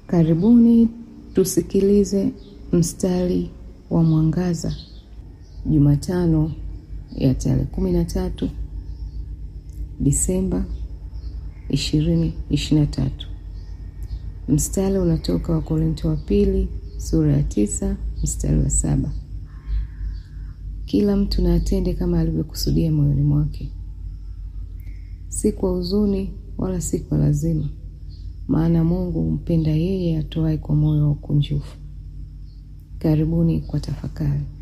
Karibuni tusikilize mstari wa mwangaza Jumatano ya tarehe kumi na tatu Disemba ishirini ishirini na tatu. Mstari unatoka Wakorintho wa pili sura ya tisa mstari wa saba. Kila mtu na atende kama alivyokusudia moyoni mwake, si kwa huzuni wala si kwa lazima, maana Mungu humpenda yeye atoaye kwa moyo wa ukunjufu. Karibuni kwa tafakari.